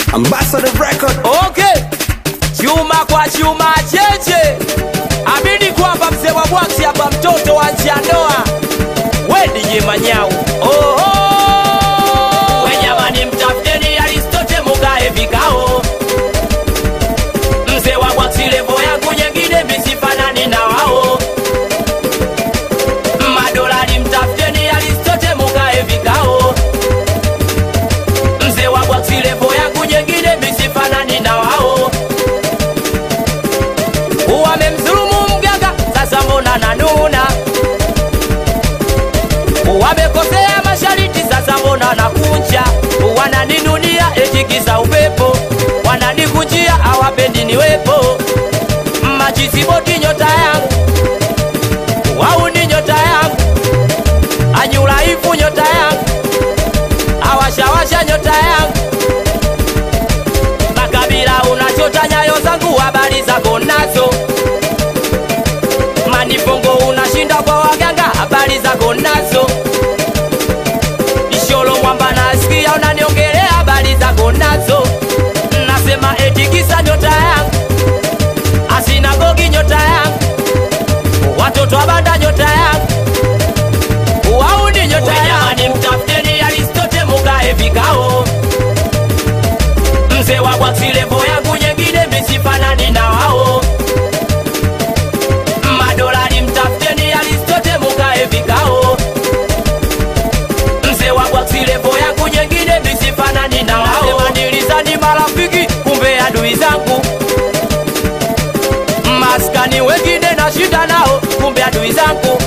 Ambassador Record. Okay, chuma kwa chuma cheche, amini kwamba mzee wa bwaksi hapa, mtoto wa njiandoa, we DJ Manyau. Oho, we jamani, mtafuteni Aristote mukae vikao, mzee wa bwaksi levo yangu nyengine misifanani na wao madolari, mtafuteni Aristote mukae vikao mzee wa bwaksi levo yangu nyengine misifanani na wao wamemdhulumu mganga sasa mbona nanuna wamekosea mashariti sasa mbona nakunja wananinunia etikisa upepo wananikunjia hawapendi niwepo machisiboti nyota yangu wau ni nyota yangu anyulaifu nyota yangu awashawasha nyota yangu makabila unachota nyayo zangu habari zako nazo manifongo unashinda kwa waganga habari zako nazo isholo mwamba nasikia unaniongelea habari zako nazo nasema etikisa nyota yangu asinagogi nyota yangu watoto wa banda nyota yangu wauni nyota yangu mtafuteni aristote mukae vikao mzee wa bwaksilevo yangu nyengine misifanani na wao madolari mtafuteni aristote mukae vikao mzee wa bwaksilevo yangu nyengine misifanani na wao nilizani marafiki kumbe adui zangu maskani wengine nashinda nao kumbe adui zangu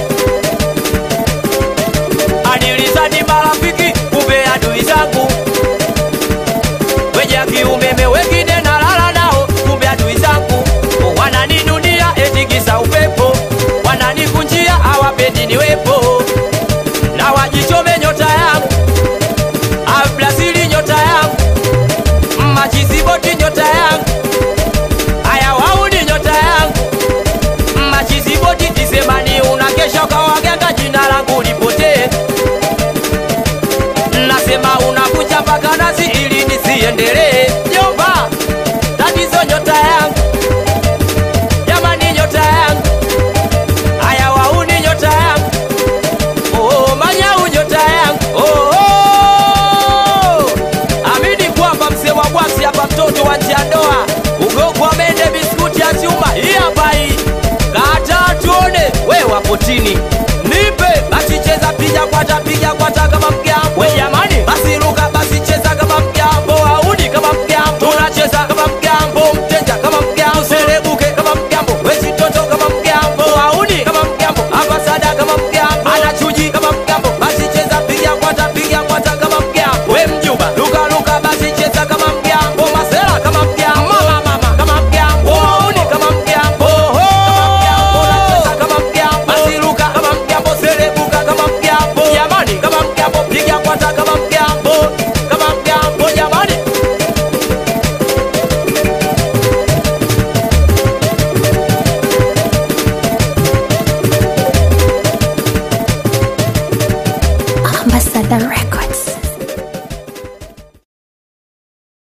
anilizani marafiki kumbe adui zangu weja kiumeme wengine nalala nao kumbe adui zangu wananinunia etikisa upepo wananikunjia hawapendi niwepo na wajichome nyota yangu ablasili nyota yangu machiziboti nyota yangu haya wauni nyota yangu machiziboti kisemani unakesha kwa waganga jina langu lipotee nasema unakuja mpaka nasi ili nisiendelee jomba tatizo nyota yangu jamani nyota yangu haya wauni nyota yangu oh, manyau nyota yangu oh, oh. amini kwamba mzee wa bwasi hapa mtoto wa njiandoa ugogwa mende biskuti ya chuma hii hapa hii kata tuone we wapo chini